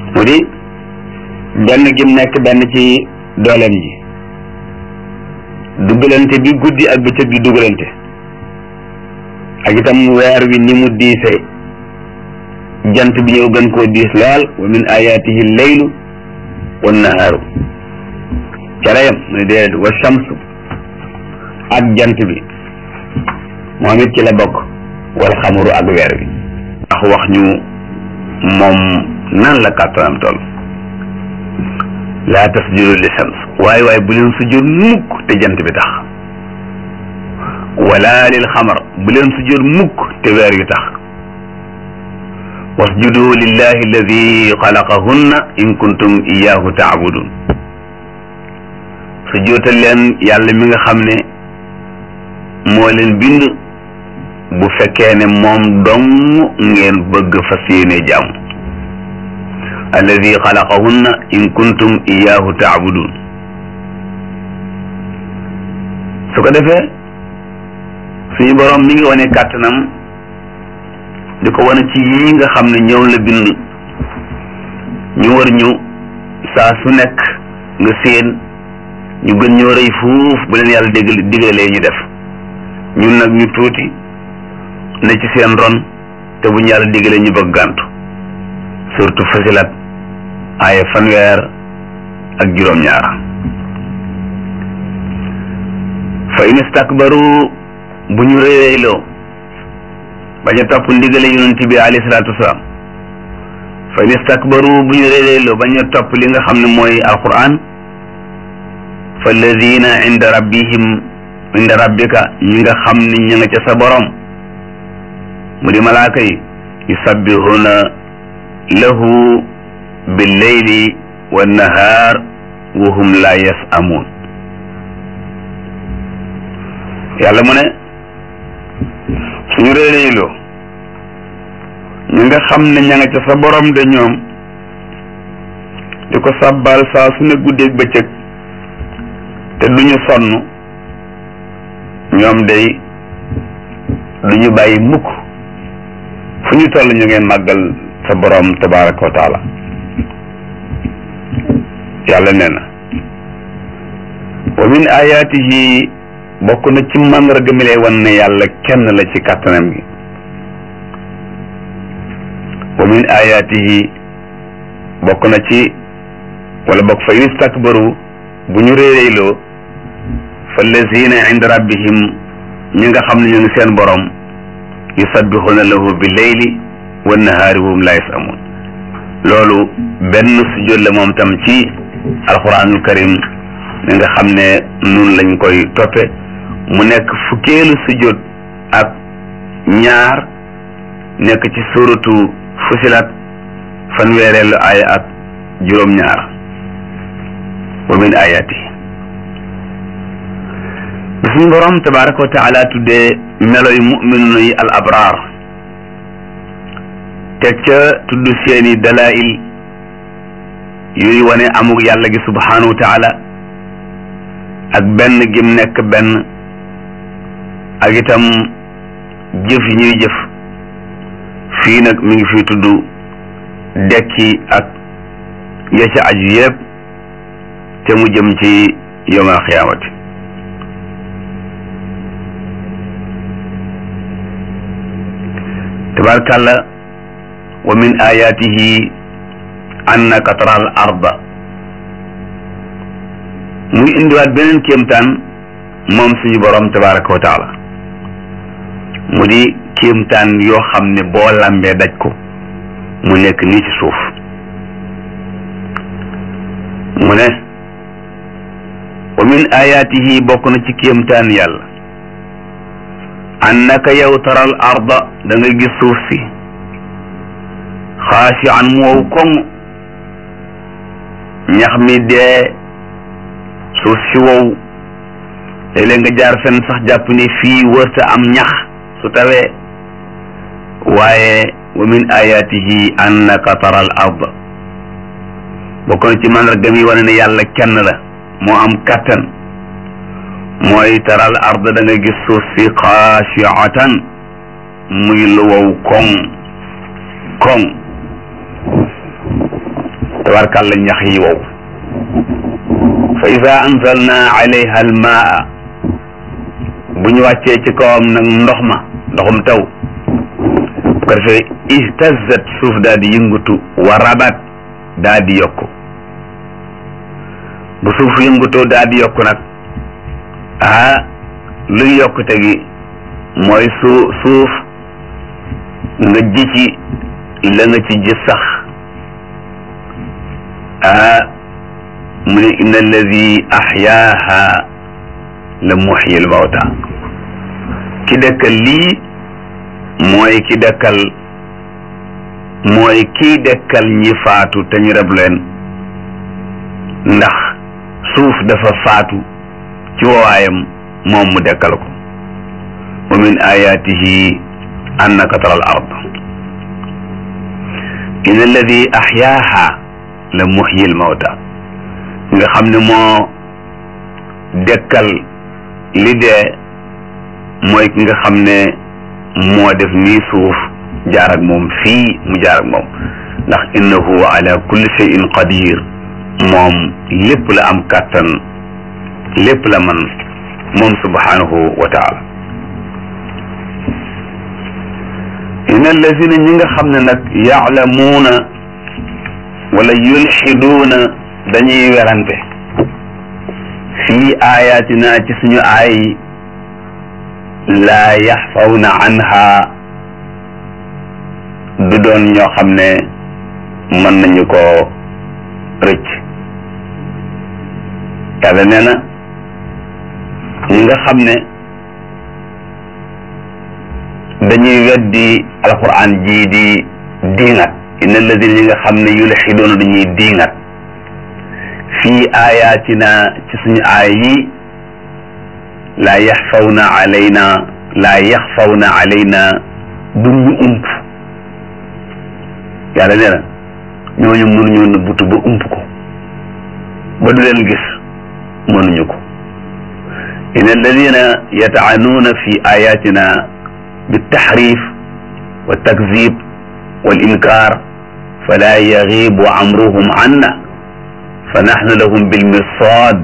mu di benn gim nekk benn ci dooleem ji dugalante bi guddi ak bëccëg di dugalante ak itam weer wi ni mu diise jant bi ñëw gën koo diis lool wa min ayatihi leylu wa nahaaru ca la yem mu ne déedéet wa shamsu ak jant bi moom it ci la bokk wal xamuru ak weer wi ndax wax ñu moom nan la kàttanam toll laa tasjudu li shams waaye waaye bu leen sujjóot mukk te jant bi tax wala lil xamar bu leen sujjóot mukk te weer yu tax wasjudu lillahi alladi xalaqahunna in kuntum iyahu taabudun sujjóotal leen yàlla mi nga xam ne moo leen bind bu fekkee ne moom dong ngeen bëgg fas yéene jàmm alladi xalaqahunna in kuntum iyahu taabudun su ko defee suñu borom mi ngi wane kàttanam di ko wane ci yii nga xam ne ñëw la bind ñu war ñu saa su nekk nga séen ñu gën ñoo rëy fuuf bu leen yàlla dégg digalee ñu def ñun nag ñu tuuti ne ci seen ron te bu ñu yàlla digalee ñu bëgg gàntu surtout fasilat aaye fanweer ak juróom-ñaar fa in istakbaru bu ñu réeréyloo bañ a topp ndigale yonent bi alayhi salaatu wasalaam fa in istakbaru bu ñu réeréyloo bañ a topp li nga xam ne mooy alquran fa alladina inda rabbihim inda rabbika ñi nga xam ne ña nga ca sa borom mu di malaaka yi yusabbihuna lahu billeyli wannahaar wa hum la yasamuun yàlla mu ne suñu réeréyloo ñi nga xam ne ña nga ca sa borom de ñoom di ko sàbbaal saa su ne guddeeg bëccëg te duñu sonn ñoom day duñu bàyyi mukk fu ñu toll ñu ngeen màggal sa borom tabaraka wa taala yàlla nee na wa min ayatihi bokk na ci màndarga mi lay wan ne yàlla kenn la ci kàttanam gi wa min ayatihi bokk na ci wala bokk fa in istakbaru bu ñu réeréyloo fa lazina inda rabbihim ñi nga xam ne ñu ngi seen borom yusabbixuna lahu bi leyli wa nahaari wa hum la yasamun loolu benn sujjóot la moom tam ci alquranul karim mi nga xam ne nun lañ koy toppe mu nekk fukkeelu sujjóot ak ñaar nekk ci suratu fusilat fanweereelu aaya ak juróom-ñaar wa min ayati bi suñu borom tabaraka wa taala tuddee melo yu muminuna yi al abraar teg ca tudd seeni dalail yuy wane amug yàlla gi subhanahu wa taala ak benn gim nekk benn ak itam jëf yi ñuy jëf fii nag mi ngi fi tudd dekki ak ya ca aju yëpp te mu jëm ci yawmal xiyaamati tabarkàlla wa min ayatihi annaka taral arda muy indiwaat beneen kéemtaan moom suñu borom tabaraka wa taala mu di kéemtaan yoo xam ne boo lambee daj ko mu nekk nii ci suuf mu ne wa min ayatihi bokk na ci kéemtaan yàlla annaka yow taral arda da nga gis suuf si xaasi an mu wow koŋ ñax mi dee suuf si wow léeg-léeg nga jaar fenn sax jàpp ne fii wërta am ñax su tawee waaye wa min ayatihi annaka taral arda bokk na ci mandarga mi wane ne yàlla kenn la moo am kattan mooy taral arda da nga gis suuf si xaashiatan muy lu wow koŋ koŋ tabarkàlla ñax yi wow fa ida anzalna alayha almaa bu ñu wàccee ci kawam nag ndox ma ndoxum taw bu ko defee ihtazat suuf daal di yëngatu wa rabat daal di yokku bu suuf yëngutoo daal di yokku nag ah luy yokkute gi mooy su suuf nga ji ci la nga ci ji sax ah mu ne inna alladi ahyaaha la muxyi al mawta ki dëkkal lii mooy ki dëkkal mooy kii dëkkal ñi faatu te ñu rab leen ndax suuf dafa faatu ci wawaayam moom mu dekkal ko wa min ayatihi annaka tara al ard in alladi ahyaaha la muxyi al mawta nga xam ne moo dekkal li dee mooy ki nga xam ne moo def nii suuf jaar ak moom fii mu jaar ak moom ndax innahu ala kulli shay'in qadir moom lépp la am kàttan lépp la man moom subhanahu wa taala in allazina ñi nga xam ne nag yaalamuuna wala yulxiduuna dañuy werante fii ayatina ci suñu aay laa yaxfawna anha du doon ñoo xam ne mën nañu ko rëcc yàlla nee na ñi nga xam ne dañuy weddi alquran jii di diingat inna alladina ñi nga xam ne yulxidoona dañuy diingat fii ayatina ci suñu aay yi laa yaxfawna alayna laa yaxfawna alayna du ñu ump yàlla nee na ñooñu mënuñoo nëbbutu ba ump ko ba du leen gis mënuñu ko in alladina yataanuuna fi ayatina بالتحريف والتكذيب والإنكار فلا يغيب أمرهم عنا فنحن لهم بالمرصاد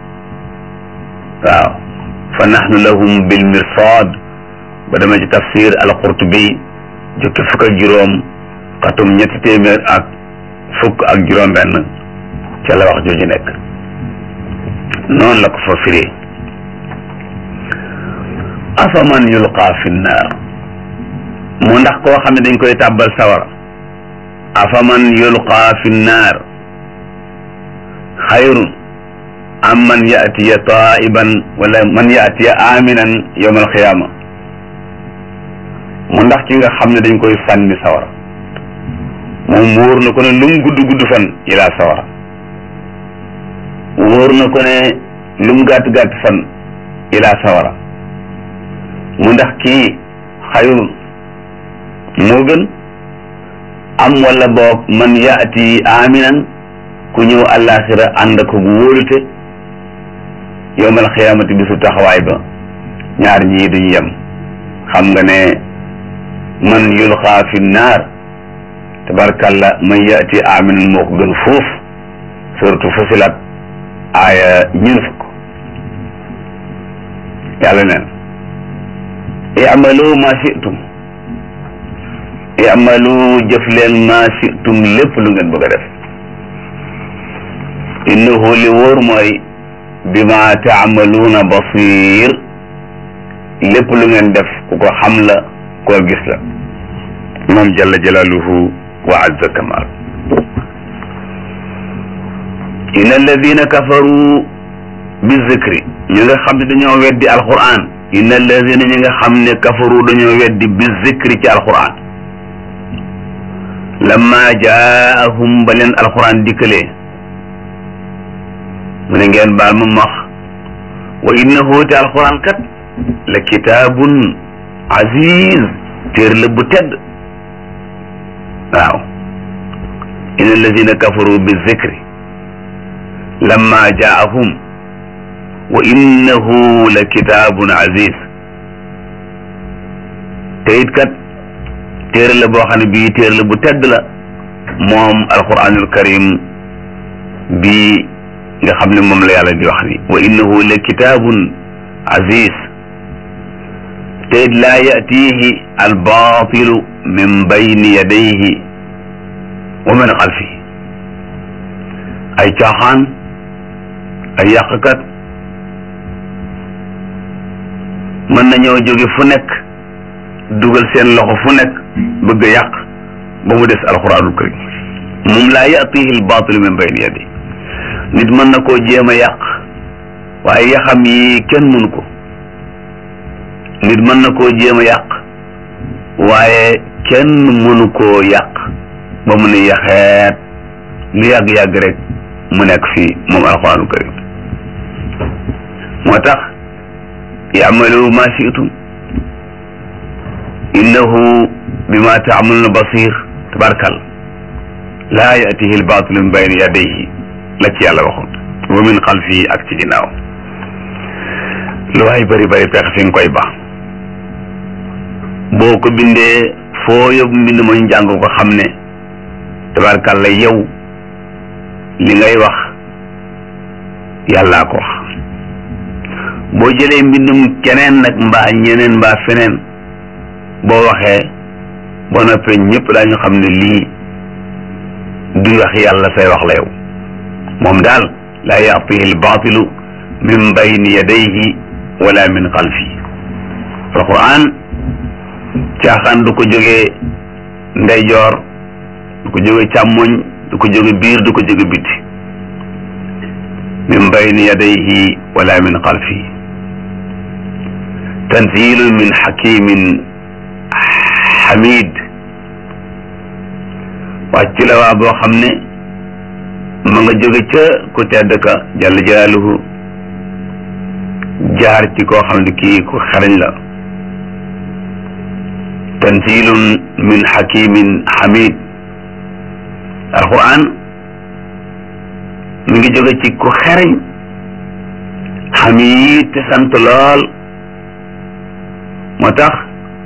waaw فنحن لهم بالمرصاد ba dama ci tafsir al-Qurtubi jukki fukk ak juróom xatum ñetti téeméer ak fukk ak juróom benn ca la wax jooju nekk noonu la ko fa firee afaman yulqa fi nnaar mu ndax koo xam ne dañ koy tàbbal sawara afaman yulqa fi nnaar xayrun am man yatiya taiban wala man yatiya aminan yowma alqiyama mu ndax ki nga xam ne dañ koy sànni sawara moom wóor na ko ne lum gudd gudd fan ilaa sawara wóor na ko ne lum gàtt gàtt fan ilaa sawara mu ndax kii xayrun moo gën am wala boog man yaati aminan ku ñëw àllaaxira ànd ko gu wóolute yowmal xiyaamati bisu taxawaay ba ñaar ñii duñu yem xam nga ne man yulqaa fi naar tabarkalla man yaati aminan moo ko gën fuuf surtout fusilat aaya ñun fukk yàlla neen i'malu ma shi'tum i'malu jëf leen ma shi'tum lépp lu ngeen bëgg a def innahu li wóor mooy bima taamaluuna basir lépp lu ngeen def ku ko xam la koo gis la moom jalla jalaaluhu wa azza kamal inna alladina kafaru bi zikri ñi nga xam ne dañoo weddi alquran inna alladina ñi nga xam ne kafaru dañoo weddi bi zikri ci alquran lamma jaahum ba leen alquran dikkalee mu ne ngeen baal ma max wa innahu te alquran kat la kitaabun aziz téer la bu tedd waaw inna alladina kafaru bi zikri lamma jaahum wa innahu la kitaabun aziz te it kat téere la boo xam ne bii téere la bu tedd la moom alquranul karim bii nga xam ne moom la yàlla di wax ni wa innahu la kitaabun aziz te laa yatihi albaatilu min bayni yadayhi wa min xalfihi ay caaxaan ay yàqkat mën nañoo jóge fu nekk dugal seen loxo fu nekk bëgg a yàq ba mu des alquranul karim moom laa yatihi albaatilu min bayni yadayhi nit mën na koo jéem a yàq waaye yaxam yi kenn mënu ko nit mën na koo jéem a yàq waaye kenn mënu koo yàq ba mu ne yaxeet lu yàgg-yàgg rek mu nekk fii moom alxuraanul karim moo tax yamalu ma shi'tum innahu bima ta'maluna basir tabarkal laa yatihi albaatilu min bayni yadayhi la ci yàlla waxoon wa min xalfihi ak ci ginnaaw lu waay bari bari pex fi nga koy ba boo ko bindee foo yóbbu mbind ma njàng ko xam ne tabarkàlla yow li ngay wax yàllaa ko wax boo jëlee mbindum keneen nag mbaa ñeneen mbaa feneen boo waxee boo noppee ñëpp daañu xam ne lii du wax yàlla say wax la yow moom daal laa yatihi albaatilu min bayni yadayhi wala min xalfi alquran caaxaan du ko jógee ndeyjoor du ko jóge càmmoñ du ko jóge biir du ko jóge biti min bayni yadayhi wala min xalfi tanzilun min xakimin xamid wàcc la waa boo xam ne ma nga jóge ca ku tedd ka jalla jalaaluhu jaar ci koo xam ne kii ku xarañ la tanzilun min xakimin xamid alquran mi ngi jóge ci ku xarañ xamid te sant lool moo tax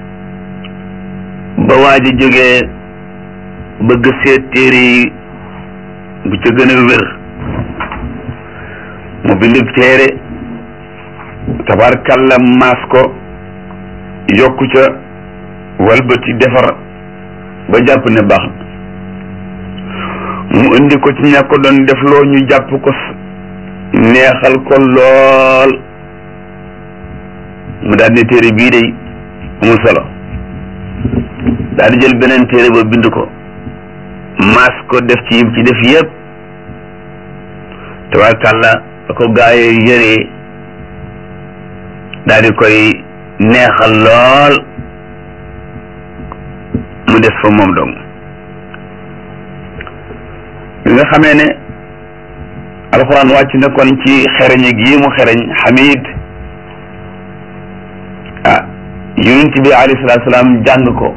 ba waaj a jógee bëgg seet téere yi bu ca gën a wér mu bindub téere tabarkalla maas ko yokku ca walbati defar ba jàpp ne baax mu indi ko ci ña ko doon def loo ñu jàpp ko neexal ko lool mu daal ne téere bii day amul solo daal di jël beneen téere ba bind ko maas ko def ci yim ci def yëpp tabarkàlla da ko gaayee yëree daal di koy neexal lool mu des fa moom dong bi nga xamee ne alxuraan wàcc na kon ci xereñ gi mu xereñ xamid ah yonent bi alayhi salaatu salaam jàng ko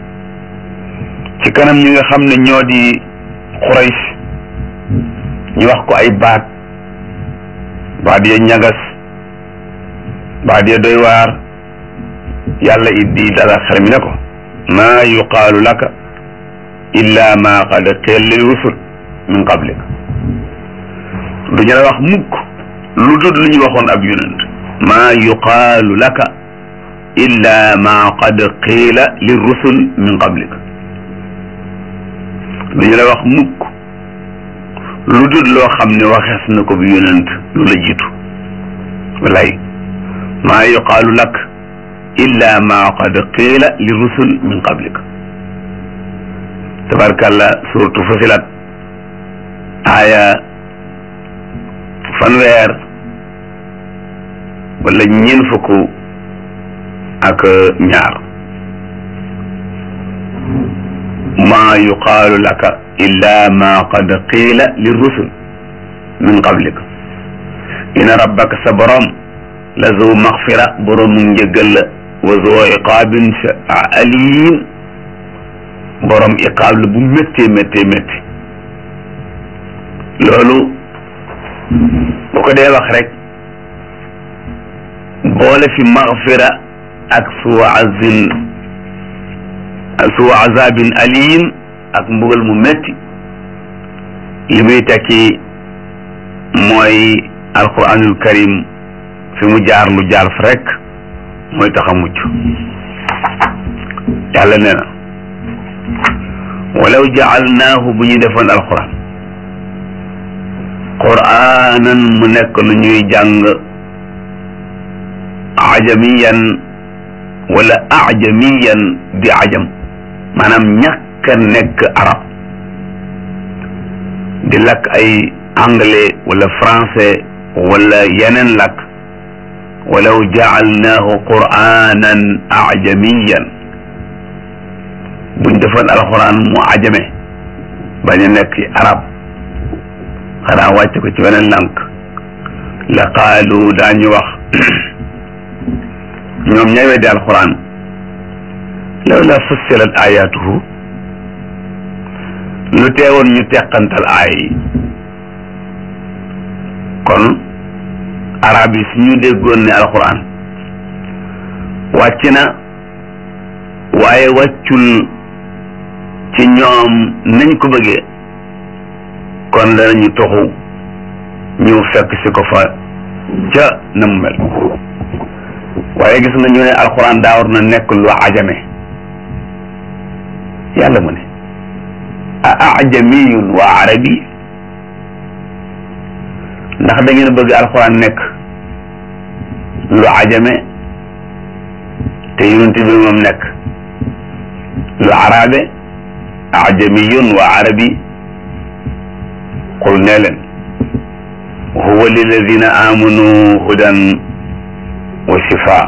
ci kanam ñi nga xam ne ñoo di Quraysh ñu wax ko ay baat baat ya ñagas baat ya doy waar yàlla iddi dala xel mi ne ko maa yuqaalu laka illa ma qad qila lil rusul min qablik du ñu la wax mukk lu dul lu ñu waxoon ab yonent maa yuqaalu laka illa ma qad qila lil rusul min qablik du ñu la wax mukk lu dul loo xam ne waxees na ko bi yonent lu la jiitu walay maa yuqaalu lak illa ma qad qiila li rusul min qablik tabarkàlla suratu Fusilat aaya fanweer wala ñeent fukk ak ñaar maa yuqaalu laka illa ma qad qiila li rusul min qablik ina rabbaka sa borom la zu maxfira borom mu njëggal la wa zu iqaabin alim borom iqaab la bu méttee méttee métti loolu bu ko dee wax rek boole fi maxfira ak suu azin suu azabin alim ak mbugal mu métti li muy tekki mooy alquranul karim fi mu jaar lu jaar fa rek mooy tax a mucc yàlla nee na walaw jaalnaahu bu ñu defoon alquran quraanan mu nekk lu ñuy jàng ajamiyan wala ajamiyan di ajam maanaam ñàkk a nekk arab di lakk ay anglais wala français wala yeneen lakk walaw jaalnaahu quraanan ajamiyan buñ defoon alquran mu ajame bañ a nekk arab xanaa wàcc ko ci beneen lànk la qaalu daañu wax ñoom ñay weddi alquran law la fussilat ayatuhu lu teewoon ñu teqantal aay yi kon arab yi suñu déggoon ne alquran wàcc na waaye wàccul ci ñoom nañ ko bëggee kon danañu toxu ñu fekk si ko fa ca na mu mel waaye gis nga ñu ne alxuraan daa war na nekk lu ajame yàlla mu ne a ajamiyun wa arabi ndax da ngeen bëgg alxuraan nekk lu ajame te yonent bi moom nekk lu arabe ajamiyun wa arabi qul nee leen huwa lilladina amanu hudan wa shifa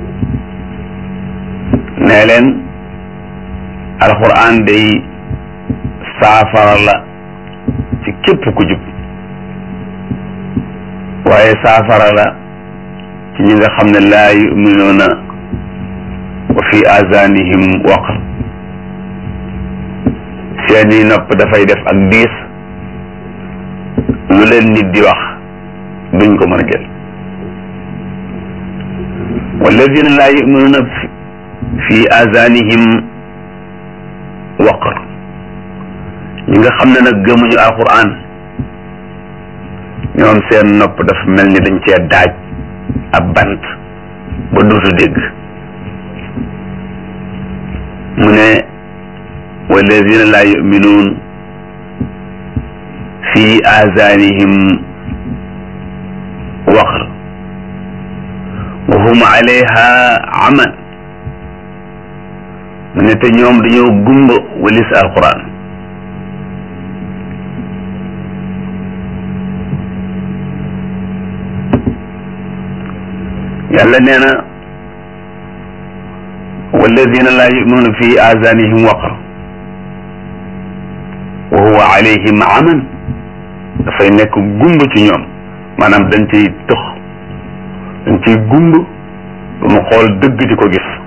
nee leen alquran day saafara la ci képp ku jub waaye saafara la ci ñi nga xam ne laa yuminuuna wa fi azanihim waqr seeni nopp dafay def ak diis lu leen nit di wax duñ ko mën a jël walladina laa yuminuuna fi azanihim waqr ñi nga xam ne nag gëmuñu alquran ñoom seen nopp dafa mel ni dañ cee daaj ab bant ba duutu dégg mu ne walladina laa yuminuun fi azanihim waqr wa hum alayha aman mu ne te ñoom dañoo gumba walis alquran yàlla nee na walladina laa yuminuuna fi azanihim waqr wa huwa alayhim aman dafay nekk gumba ci ñoom maanaam dañ ciy tëx dañ ciy gumba ba mu xool dëgg di ko gis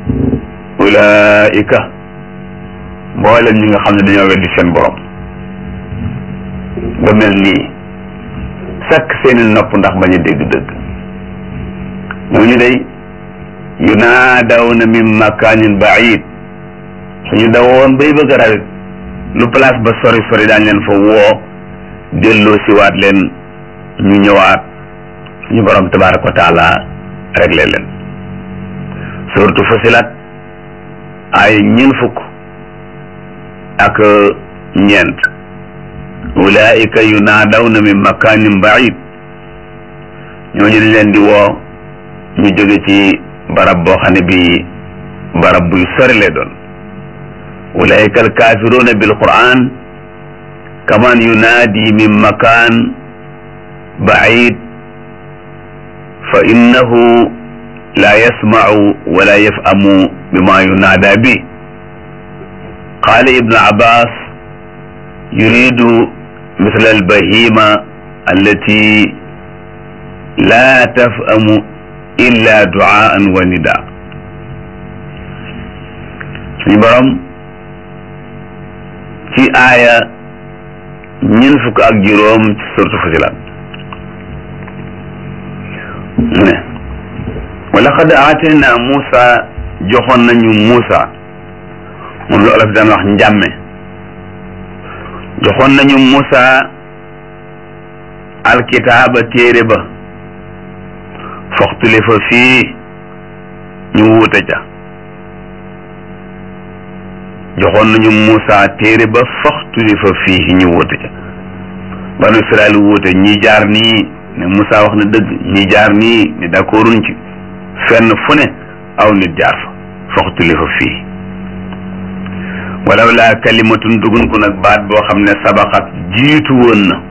ulaika mboolem ñi nga xam ne dañoo weddi seen borom ba mel nii sakk seeni nopp ndax bañ a dégg dëgg ñooñu day yunaadawna min makaanin baid suñu dawoon bay bëgg a rawit lu place ba sori sori daañ leen fa woo delloo siwaat leen ñu ñëwaat suñu borom tabaraka wa taala réglé leen surtout Fusilat ay ñeent fukk ak ñeent ulaika yunaadawna min makanin baid ñooñu dañ leen di woo ñu jóge ci barab boo xam ne bi barab buy sori lay doon ulaika alkafiruna bil quran kaman yunaadi min makan baid fa innahu la yasmacu wala yafhamu bima yunaada bi qala ibnu abbas yuridu misl albahima allati la tafhamu illa duaan wa nida suñu borom ci aaya ñeent fukk ak juróom ci suratu Fusilat mu ne wa laqad aatayna Muusa joxoon nañu Muusa moom la olof daan wax njàmme joxoon nañu Muusa alkitaaba téere ba foxtulifa fii ñu wuute ca joxoon nañu Muusa téere ba foxtulifa fii ñu wuute ca banu Israel wuute ñi jaar nii ne Muusa wax na dëgg ñi jaar nii ne d'accorduñ ci fenn fu ne aw nit jaar fa foxtulifa fii walaw laa kalimatun dugun ko nag baat boo xam ne sabaxat jiitu woon na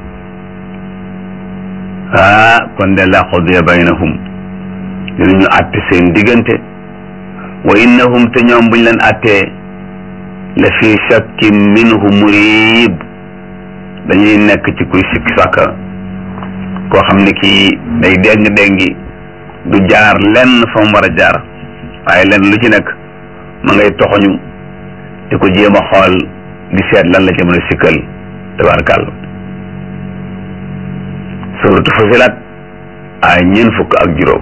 ah kon de la qudiya baynahum dinañu àtte seen diggante wa innahum te ñoom buñ leen àttee la fi shakkin minhu murib dañuy nekk ci kuy sikki sàkka koo xam ne kii day déng-déngi du jaar lenn fa mu war a jaar waaye lenn lu ci nekk ma ngay toxoñu di ko jéem a xool di seet lan la ci mën a sikkal tabarakàlla suratu Fusilat ay ñeent fukk ak juróom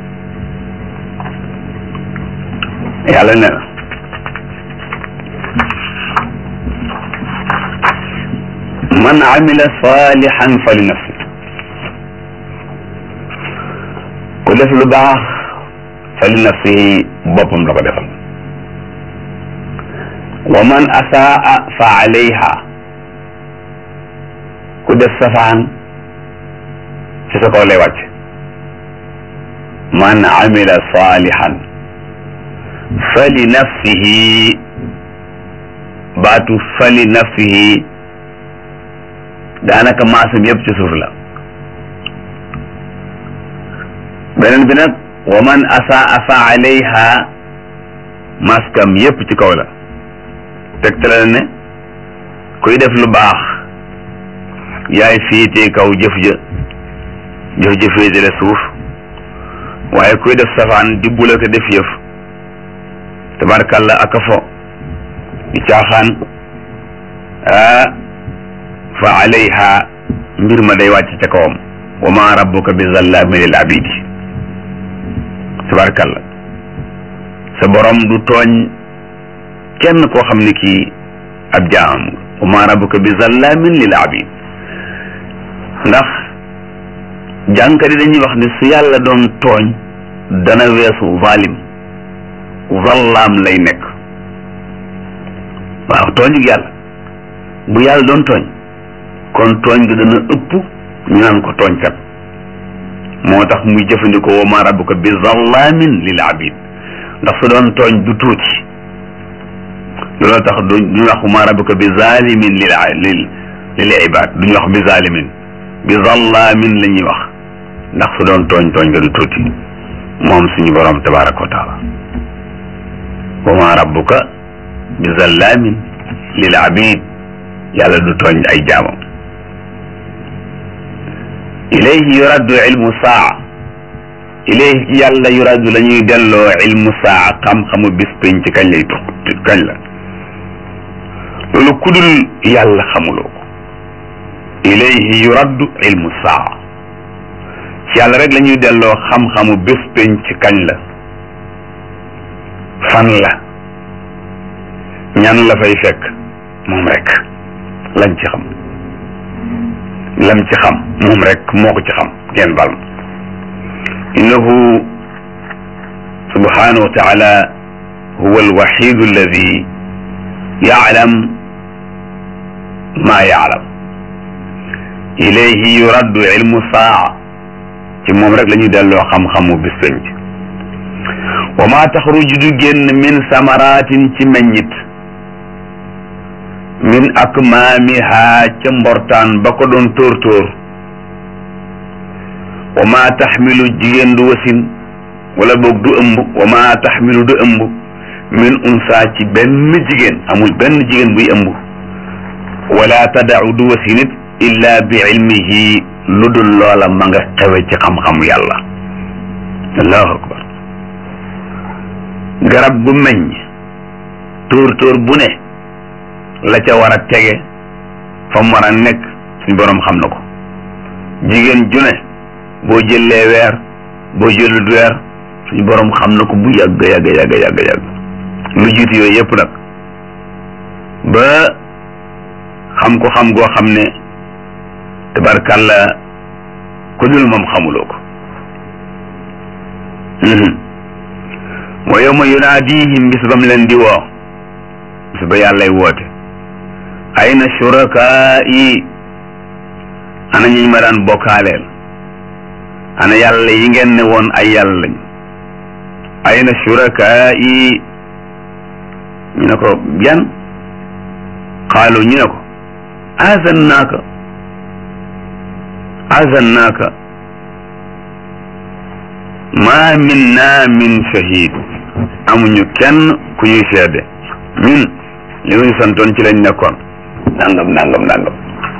yàlla ne na man amila salihan fa li nafsi ku def lu baax fa li nafsihi boppam la ko defal wa man asaa fa alayha ku def safaan ci sa kaw lay wàcc man amila salihan fa li nafsihi baatu fa li nafsihi daanaka maasam yëpp ci suuf la beneen bi nag wa man asaa fa alayha maskam yëpp ci kaw la tegtale ne kuy def lu baax yaay fiitee kaw jëf ja jëf ja féete la suuf waaye kuy def safaan di bula ko def yëf tabarkalla aka fo di caaxaan ah fa alayha mbir ma day wàcc ca kawam wa ma rabbuka bi zallaami lil abidi tabarkalla sa borom du tooñ kenn koo xam ne kii ab jaam wa ma rabbuka bi zallaamin lil abid ndax jànkari dañuy wax ne su yàlla doon tooñ dana weesu zalim zallaam lay nekk waaw tooñu yàlla bu yàlla doon tooñ kon tooñ gi dana ëpp ñu naan ko tooñkat moo tax muy jëfandikoo wa ma rabbuka bi zallaamin lil abid ndax su doon tooñ du tuuti looloo tax du ñu wax ma rabbuka bi zalimin lil lil lil ibad duñu wax bi zalimin bi zallaamin la ñuy wax ndax su doon tooñ tooñ nga du tuuti moom suñu borom tabaraka wa taala wa ma rabbuka bi zallaamin lil abid yàlla du tooñ ay jaamam ilayhi yuraddu ilmu saa ilayhi ci yàlla yuraddu la ñuy delloo ilmu saa xam-xamu bis pénc kañ lay tox kañ la loolu kudul yàlla xamuloo ko ilayhi yuraddu ilmu saa ci yàlla rek la ñuy delloo xam-xamu bés penc kañ la fan la ñan la fay fekk moom rek lañ ci xam lam ci xam moom rek moo ko ci xam ngeen bal ma innahu subhanahu wa taala huwa alwaxidu alladi yaalam maa yaalam ilayhi yuraddu ilmu saa ci moom rek la ñuy delloo xam-xamu bis penc wa maa taxruju du génn min samaratin ci meññit min akmaamiha ca mbortaan ba ko doon tóor tóor wa maa taxmilu jigéen du wasin wala boog du ëmb wa maa taxmilu du ëmb min unsa ci benn jigéen amul benn jigéen buy ëmb wala tadau du wasinit illa bi ilmihi lu dul loola ma nga xewe ci xam-xamu yàlla allahu akbar garab gu meññ tóor tóor bu ne la ca war a tege fa mu war a nekk suñ boroom xam na ko jigéen ju ne boo jëlee weer boo jëlut weer suñ boroom xam na ko bu yàgg yàgg yàgg yàgg yàgg lu jiitu yooyu yëpp nag ba xam ko xam goo xam ne tabarkàlla ku dul moom xamuloo ko wa yawma yunaadihim bis bam leen di woo bis ba yàllay woote ayna shurakai ana ñi ma daan bokkaaleel ana yàlla yi ngeen ne woon ay yàlla lañ ayna shurakai ñu ne ko yan xaalu ñu ne ko azannaaka azannaaka ma minna min shahid amuñu kenn ku ñuy seede ñun li ñu santoon ci lañ nekkoon nangam nangam nangam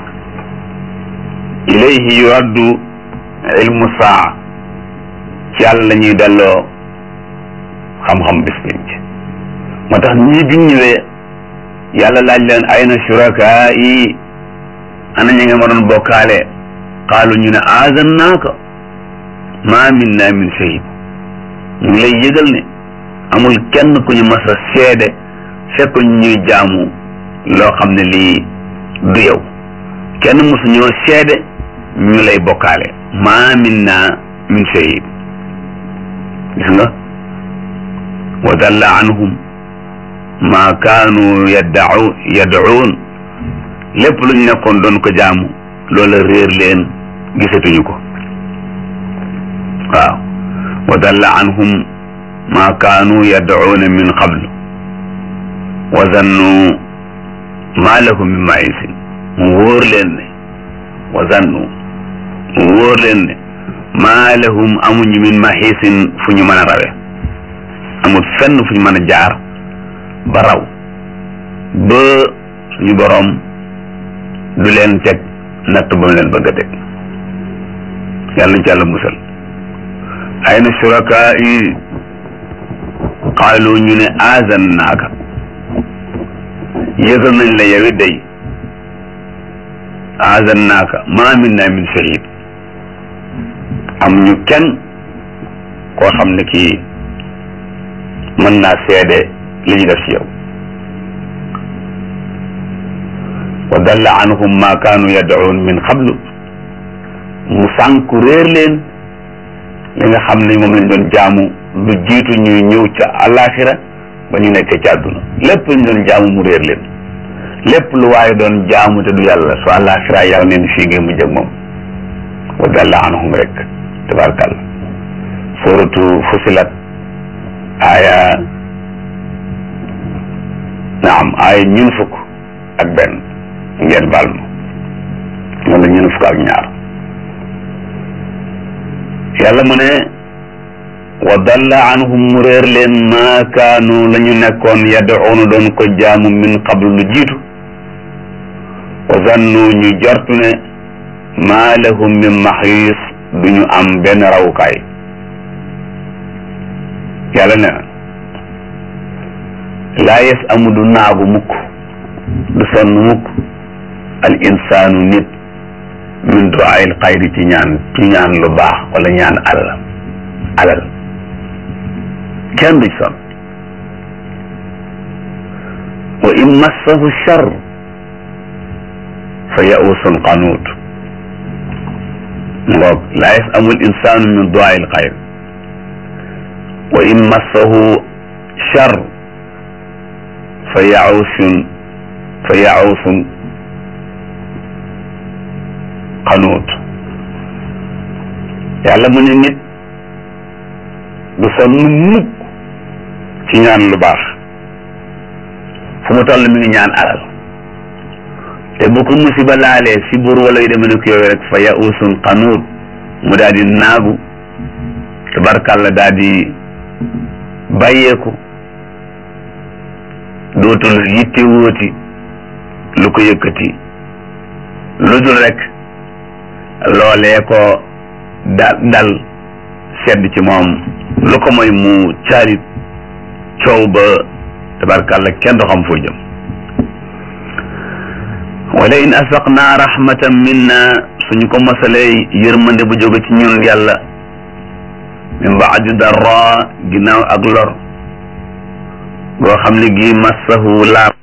ilayhi yuraddu ilmu saa ci yàlla la ñuy delloo xam-xam bis pénc moo tax ñii biñ ñëwee yàlla laaj leen ayna shurakaa yi ana ñi nga ma doon bokkaale qaalu ñu ne aazannaaka ma minna min shahid ñu ngi lay yëgal ne amul kenn ku ñu mas a seede fekk ñuy jaamu loo xam ne lii du yow kenn mosu ñoo seede ñu lay bokkaale ma minna min shahid gis nga wa dalla anhum ma kaanu yaddau yad'uun lépp lu ñu nekkoon doon ko jaamu loola réer leen gisatuñu ko waaw wa dalla anhum ma kaanu yad'uuna min qablu wa zannu ma lahum min ma'isin mu wóor leen ne wa zannu mu wóor leen ne ma lahum amuñu min mahisin fu ñu mën a rawe amul fenn fu ñu mën a jaar ba raw ba suñu boroom du leen teg natt ba mu leen bëgg a teg yàlla nañ ci yàlla musal ayna shurakaa yi qaalu ñu ne azan naaka yëgal nañ la yow it day azan naaka ma minna min shahid am ñu kenn koo xam ne kii mën naa seede li ñu def ci yow wa dalla anhum ma kaanu yad'uun min qablu mu sànku réer leen li nga xam ne moom lañ doon jaamu lu jiitu ñuy ñëw ca alaxira ba ñu nekkee ci àdduna lépp ñu doon jaamu mu réer leen lépp lu waaye doon jaamu te du yàlla su alaxira yàlla neen fii ngeen mu jëg moom wa dalla anhum rek tabarakàllah suratu fusilat aya naam aya ñun fukk ak benn ngeen baal ma wala ñun fukk ak ñaar yàlla mu ne wa dalla anhum mu réer leen ma kaanu la ñu nekkoon yad'uuna doon ko jaamu min qablu lu jiitu wa zannu ñu jortu ne ma lahum min maxiis du ñu am benn rawukaay yàlla ne laa yes amu du naagu mukk du sonn mukk al insaanu nit min du'aayil xayri ci ñaan ci ñaan lu baax wala ñaan alal alal kenn du sonn wa in massahu char fa ya'usun qanuut ngoog laa yes amul insaanu min du'aayil xayri wa in massahu char fa ya'usun fa ya'usun xanuut yàlla mu ne nit du sonn mukk ci ñaan lu baax fu mu toll mi ngi ñaan alal te bu ko musiba laalee si buur wala yu demee ne ko yooyu rek fa yausun xanuut mu daal di naagu tabarkàlla daal di bàyyeeku dootul yitte wóoti lu ko yëkkati lu dul rek loolee ko da dal sedd ci moom lu ko mooy mu caalit coow ba tabarkàlla kenn du xam foo jëm wala in asaqna rahmatan minna suñu ko masalee yërmande bu jóge ci ñun yàlla min baadi darra ginnaaw ak lor boo xam ne gii massahu laab